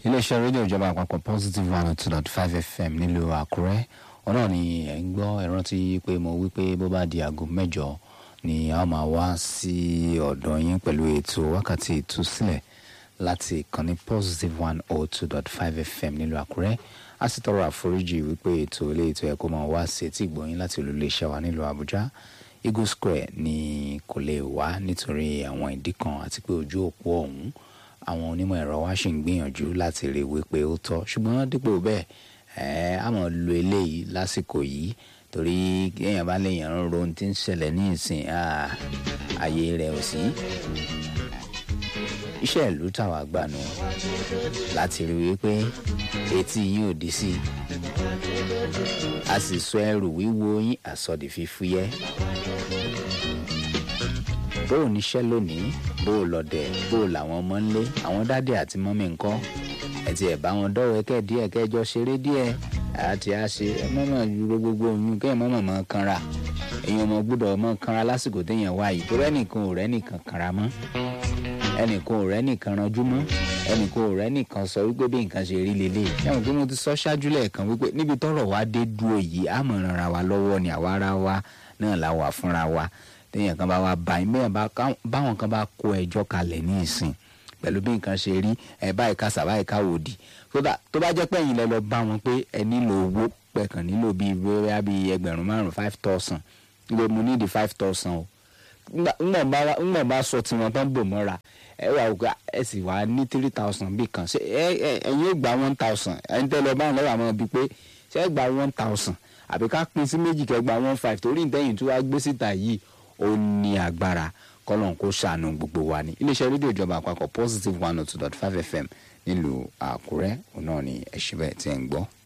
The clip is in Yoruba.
iléeṣẹ́ rédíò ìjọba àpapọ̀ positive one oh two dot five fm nílùú àkúrẹ́ ọ̀nà ni ẹ̀ ń gbọ́ ẹ rántí pé mo wí pé bó bá di aago mẹ́jọ ni a máa wá sí ọ̀dọ̀ yín pẹ̀lú ètò wákàtí ìtúsílẹ̀ láti ìkànnì positive one oh two dot five fm nílùú àkúrẹ́ a sì tọrọ àforíjì wípé ètò ilé ètò ẹ̀kọ́ máa wá sí etí ìgbọ̀nyín láti olùléeṣẹ́ wa nílùú àbújá eagle square ni kò lè wá nítorí àwọn ìdí kan àti pé ojú òpó ọ̀hún àwọn onímọ̀ ẹ̀rọ wa ṣì ń gbìyànjú láti rí i wípé ó tọ́ ṣùgbọ́n dípò bẹ́ẹ̀ ẹ̀ á mọ̀ lo eléyìí lásìkò yìí torí èèyàn bá léèyàn ń ro ohun tí ń ṣẹlẹ̀ ní ìsìn ààyè rẹ̀ ò sí. iṣẹ́ ìlú táwa gbà nù láti rí i wípé etí yín ò dí sí i a sì sọ ẹrù wíwo yín àsọdì fífúyẹ́ bó o níṣẹ́ lónìí bó o lọ́dẹ̀ bó o làwọn ọmọ ń lé àwọn dádì àti mọ́mí ńkọ́ ẹ ti ẹ̀ bá wọn dọ́wọ́ ẹkẹ́ díẹ̀ kẹjọ ṣeré díẹ̀ àti àṣe ẹ mọ̀mọ́ dúró gbogbo oyún kẹ́yìn mọ̀mọ́ mọ́ kanra èèyàn ọmọ gbọ́dọ̀ mọ́ kanra lásìkò téèyàn wá yìí tó rẹ́nìkan ò rẹ́nìkan kanra mọ́ ẹnìkan ò rẹ́nìkan ranjú mọ́ ẹnìkan ò rẹ́nìkan sọ wípé bí nǹkan ṣe rí lélẹ̀ ẹ̀wọ̀n pé mo ti sọ ṣáájú lẹ́ẹ̀kan wípé níbi tọ́rọ̀ wá dé dúró yìí àmọ̀ ràn ra wa lọ́wọ́ ni àwa ara wa náà la wà fúnra wa téèyàn kan bá wa bá yín bẹ́ẹ̀ báwọn kan bá kó ẹjọ́ kalẹ̀ ní ìsìn pẹ̀lú bí nǹkan ṣe rí ẹ báyìí ká sàbáyìí ká wòdì tó bá jẹ́ pé ẹ̀yin lẹ lọ bá wọn pé ẹ nílò owó pẹ̀kàn nílò bíi bóyá bíi ẹgbẹ̀rún márùn five thousand ìgbẹ́ mo ní di five thousand o ńgbọ̀n bá sọ tiwọn tán bò mọ́ra ẹ wà ó ẹ sì wá ní three thousand bí kan ṣe ẹ ẹ̀yin ó gba one thousand ẹ̀yin tẹ́ lọ báwọn lọ́wọ́ àwọn bíi pé ṣe é gba one thousand àbí ká pín sí méjì kẹ́ gba one five torí ìtẹ́yìn tí wàá gbé síta yìí ó ní agbára kọ́lọ́n kó ṣàánú gbogbo wa ní iléeṣẹ́ rédíò ìjọba àpapọ̀ positive one oh two dot five fm nílùú àkúrẹ́ òun náà ni ẹ̀ṣin bẹ́ẹ̀ tí ẹ̀ ń gbọ́.